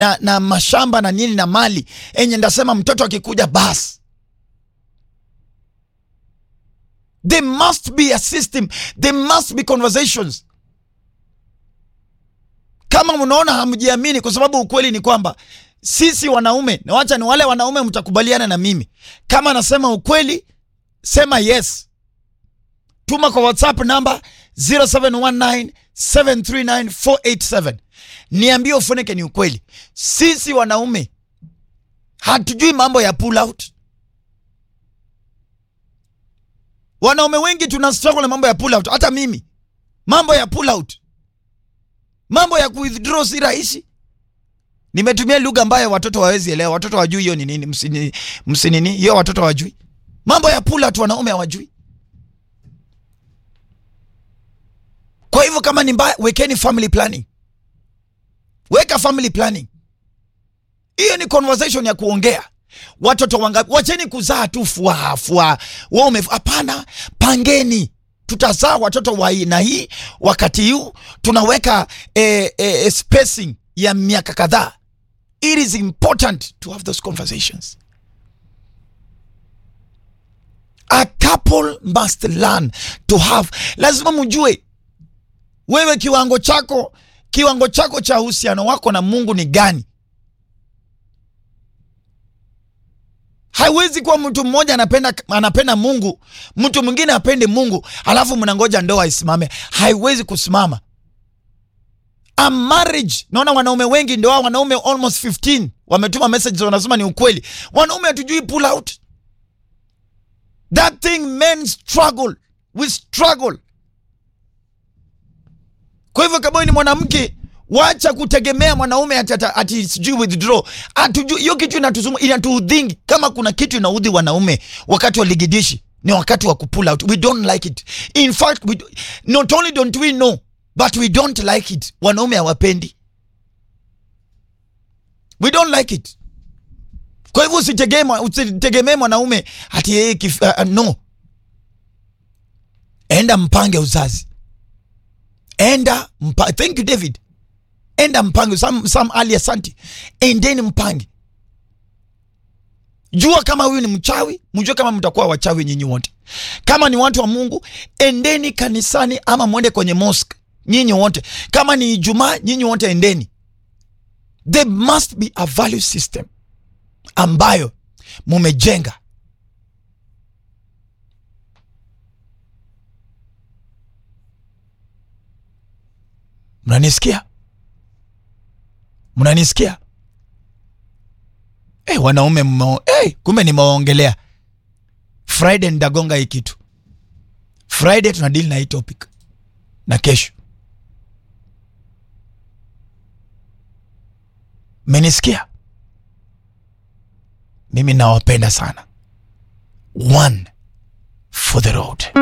na, na mashamba na nini na mali enye ndasema mtoto akikuja basi there must be a system there must be conversations kama mnaona hamjiamini kwa sababu ukweli ni kwamba sisi wanaume na wacha ni wale wanaume mtakubaliana na mimi kama nasema ukweli sema yes tuma kwa whatsapp namba 0719739487 niambie ufunike ni ukweli sisi wanaume hatujui mambo ya pull out wanaume wengi tuna struggle na mambo ya pull out hata mimi mambo ya pull out mambo ya withdraw si rahisi nimetumia lugha ambayo watoto hawawezi elewa watoto wajui hiyo ni nini msini msinini hiyo watoto hawajui mambo ya pull out wanaume hawajui kwa hivyo kama ni mbaya wekeni family planning weka family planning hiyo ni conversation ya kuongea watoto wangapi wacheni kuzaa tu fua fua wewe ume hapana pangeni tutazaa watoto wa aina hii wakati huu tunaweka eh, eh, spacing ya miaka kadhaa it is important to have those conversations a couple must learn to have lazima mjue wewe kiwango chako kiwango chako cha uhusiano wako na mungu ni gani haiwezi kuwa mtu mmoja anapenda anapenda mungu mtu mwingine apende mungu alafu mnangoja ndoa isimame haiwezi kusimama a marriage naona wanaume wengi ndoa wanaume almost 15 wametuma messages wanasema ni ukweli wanaume hatujui pull out that thing men struggle we struggle kwa hivyo kama wewe ni mwanamke wacha kutegemea mwanaume ati, ati, ati sijui withdraw atujui hiyo kitu inatuzungu inatuudhingi kama kuna kitu inaudhi wanaume wakati wa ligidishi ni wakati wa kupull out we don't like it in fact we, do- not only don't we know but we don't like it wanaume hawapendi we don't like it kwa hivyo usitegemee usitegemee mwanaume ati yeye kif- uh, uh, no enda mpange uzazi enda mpa, thank you david enda mpange sam, sam ali asanti endeni mpange jua kama huyu ni mchawi mjue kama mtakuwa wachawi nyinyi wote kama ni watu wa mungu endeni kanisani ama mwende kwenye mosque nyinyi wote kama ni ijumaa nyinyi wote endeni there must be a value system ambayo mumejenga mnanisikia mnanisikia hey, wanaume mmo hey, kumbe nimewaongelea friday nitagonga hii kitu friday tuna deal na hii topic na kesho menisikia mimi nawapenda sana one for the road